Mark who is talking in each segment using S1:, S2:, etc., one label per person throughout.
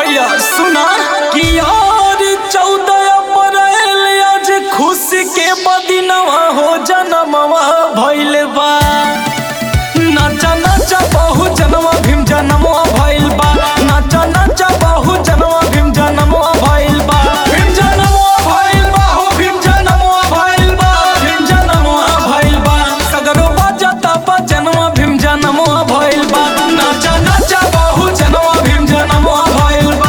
S1: भैया सुना कि यार चौदह अप्रैल आज खुशी के बदिनवा हो जनमवा भइल बा नाचा नाचा बहु जनवा भीम जनमवा भइल बा नाचा नाचा बहु जनवा भीम जनमवा भइल बा भीम जनमवा भइल बा हो भीम जनमवा भइल बा भीम जनमवा भइल बा सगरो बजता बा जनवा भीम जनमवा भइल बा नाचा नाचा बहु जनवा भीम जनमवा भइल बा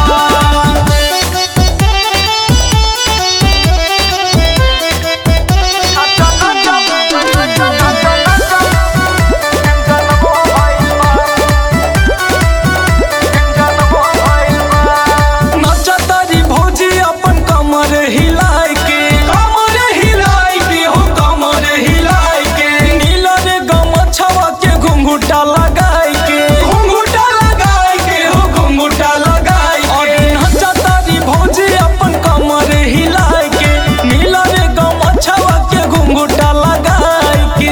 S1: नचतारी भौजी अपन कमर हिलाय के कमर हिलाय के हो कमर हिलाय के नीला रे गमछवा के घुंघुटा लगाय के घुंघुटा लगाय के हो घुंघुटा लगाय के नचतारी भौजी अपन कमर हिलाय के नीला रे गमछवा के घुंघुटा लगाय के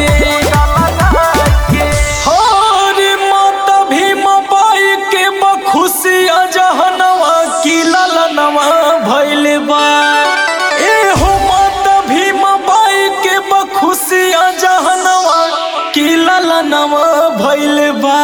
S1: हो रे माता भीम बाई के बखुशिया जहनवा की ललनवा भइल बा ए हो माता भीम बाई के बखुशिया जहनवा की ललनवा भइल बा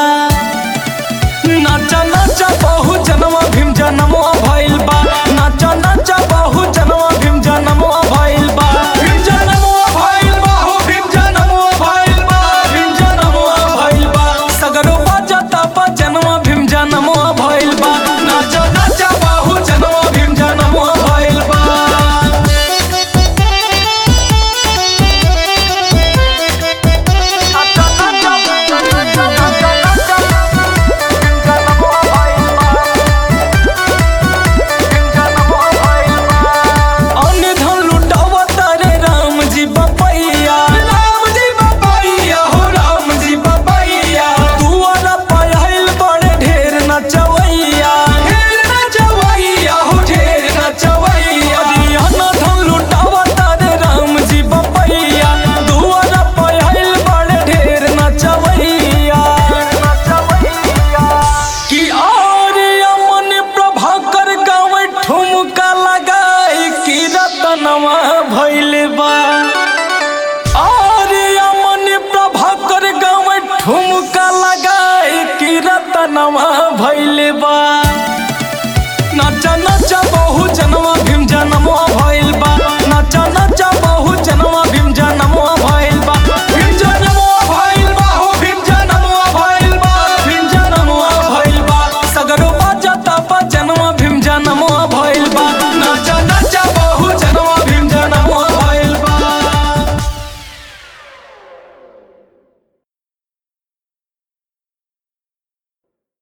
S1: नाचा नाचा बहु जनवा भीम जनमवा भइल बा नाचा नाचा बहु जनवा भीम जनमवा भइल बा भीम जनमवा भइल बा हो भीम जनमवा भइल बा भीम जनमवा भइल बा सगरो बजता बा जनवा भीम जनमवा भइल बा नाचा नाचा बहु जनवा भीम जनमवा भइल बा अन्य धन लुटावा तारे राम जी बपैया राम जी बपैया हो राम जी बपैया दुआरा पायल बड़े ढेर नचवैया ढेर नचवैया हो ढेर नचवैया अन्य धन लुटावा तारे राम जी बपैया दुआरा पायल बड़े ढेर नचवैया नचवैया कि आर्य मन प्रभाकर गाँव ठुमका लगाई कि रतनवा भइल बा आर्य मन प्रभाकर गाँव ठुमका लगाई कि रतनवा भइल बा नाचा नाचा बहु जनवा भीम जनमवा भइल